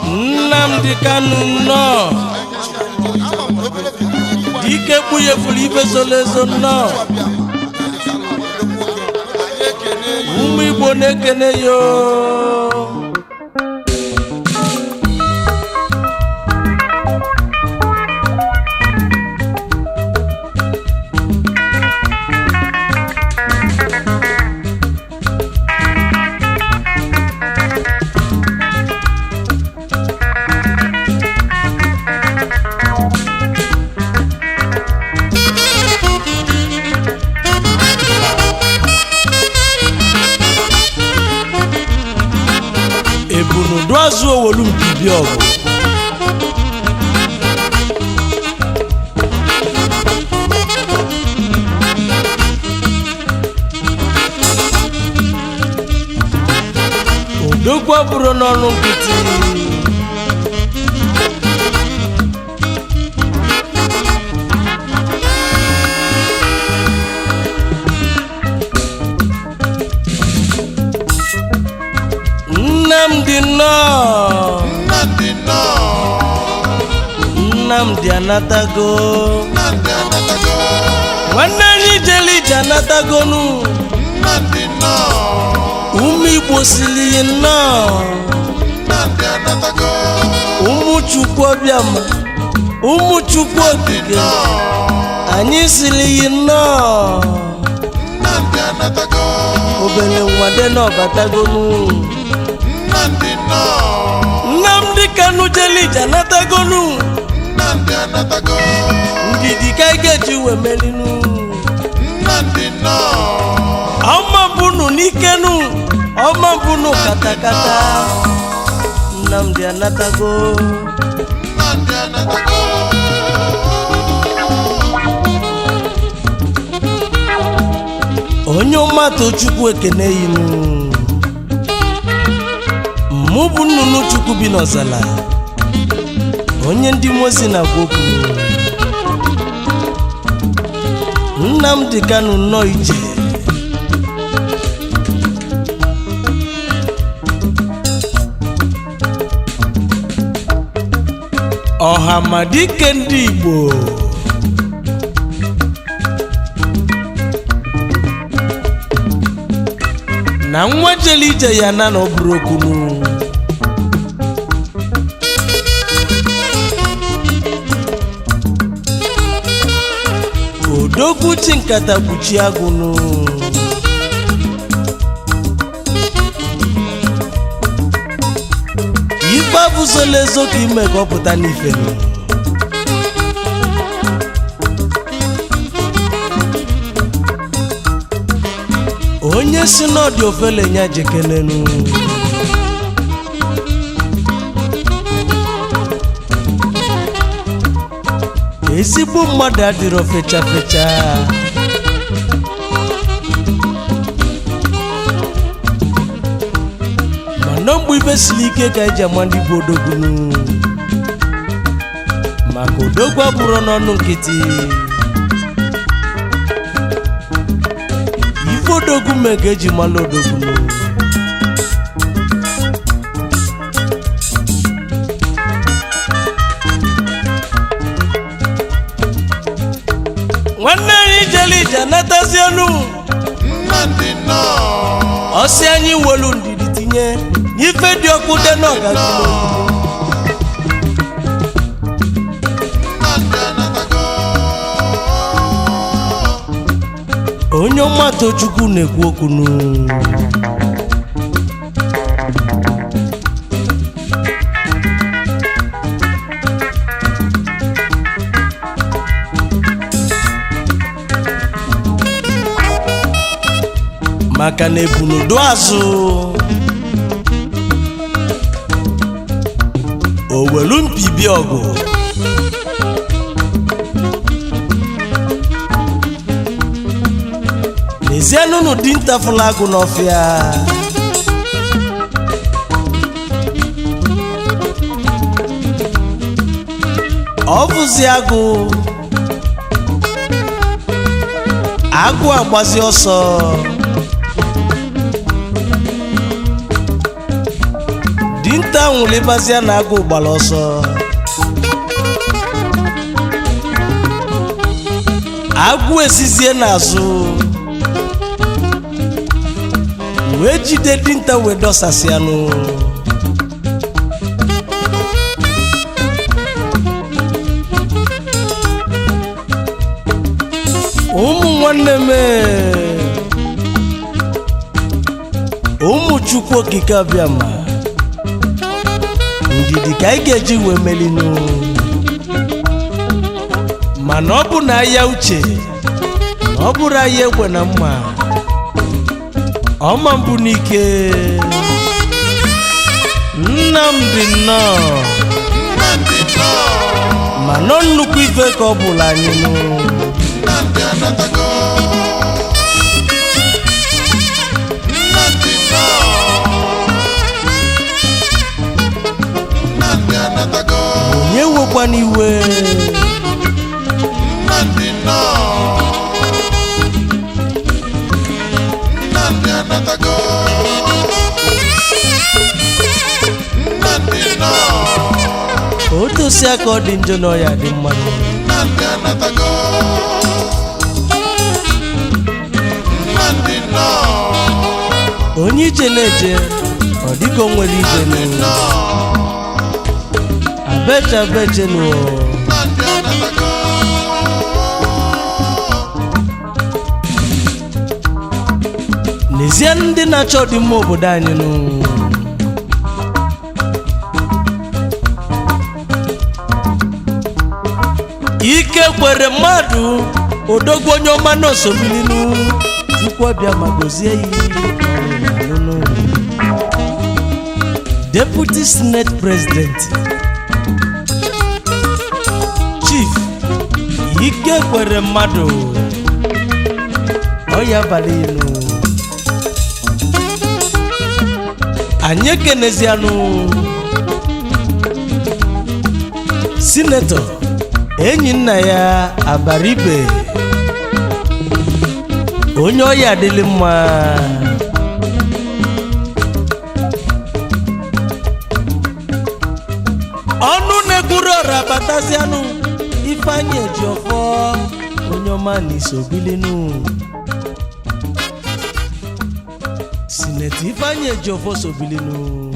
nnamdị kanụ nnọọ dike kpughefuru ife zoro ezo nnọọ ụmụ igbo na-ekene yo ebunudu azụ owolu mbibi ọgụ odogwu bụrụ n'ọnụ nkịtị nnamdị nnọọ Nnamdị nnọọ nnamdị anatago Nnamdị anatago nwanne anyị jele ije anatagonu Nnamdị nnọọ ụmụ igbo siri yi nnọọ Nnamdị anatago ụmụ chukwu ọbịama ụmụ chukwu okike anyị siri yi nnọọ Nnamdị anatago obere nwade na ọbatagonu Nnamdị nnọọ nnamdị kanụ jele ije anatagonu Nnamdị anatago ndidi ka ị ga-eji wee merinu Nnamdị nnọọ ọma bunu n'ikenu ọma bunu katakata nnamdị anatago Nnamdị anatago onye ọmatụ chukwu ekene yinu mụ bụ nnụnụ chukwu bi n'ọzala onye ndị mozi na-agwa okwu nnamdị kanụ nnọọ ije ọhamadike ndị igbo na nwa jele ije ya na na ọ bụrụ okwunu odogwu chi nkata kpuchi agụnụ ife abụzola ezo ka ime ka ọ pụta n'ife onye si n'ọdị ofele nya jekelenu ezigbo mmadụ adịrọ fecha fecha mana mgbe ibe siri ike ka eji ama ndị bụ odogwunu maka odogwu abụrụ n'ọnụ nkịtị ife odogwu mee ka eji mala odogwunu nwanne anyị jere ije anatazi elu Nnamdị nnọọ ọsị anyị wolu ndidi tinye n'ife dị ọkụ dị n'ọgazi Nnamdị anatago onye ọmata chukwu na-ekwu okwu nụ maka na ebunudu azụ owelu mpibi ọgụ n'ezienụnụ dinta fụla agụ n'ọfịa ọ bụzi agụ agụ agbazi ọsọ dinta nwụlịbazịa na agụ gbara ọsọ agwụ esizie n'azụ wee jide dinta wee dọsasịanụ ụmụ nwanne m ee, ụmụ chukwu okike abịa ma ndidi ka anyị ga-eji wee melinu mana ọ bụ na ahịa uche na ọ bụrụ ahịa egbe na mma ọma mbụ n'ike nnamdị nnọọ Nnamdi nnọọ ma nọ nnukwu ife ka ọ bụla anyị nụ Nnamdi anatago Nnamdi nnọọ Nnamdi anatago onye wekwana iwe Nnamdi nnọọ Nnamdi anatago Nnamdi nnọọ otosi aka ọ dị njọ na ọya dị mmanụ Nnamdi anatago Nnamdi nnọọ onye ije na-eje ọ dịka o nwere ije nụ nnọọ abeje abeje nụ Nnamdi anatago n'ezie ndị na-achọ ọdịmma obodo anyị nụ ike kwere mmadụ odogwu onye ọma na osobilinu chukwu ọbịa ma gozie ya ọlụlụ. deputy senate president chief ike kwere mmadụ ọya abalị ilu anyị ekenezianụ sinetọ enyi nna ya abaribe onye ọya adịlị mma ọnụ na-ekwuru ọra batazianụ ifeanyị ejiọfọ onye ọma na isobilinu sinetọ ifeanyị ejiọfọ sobilinu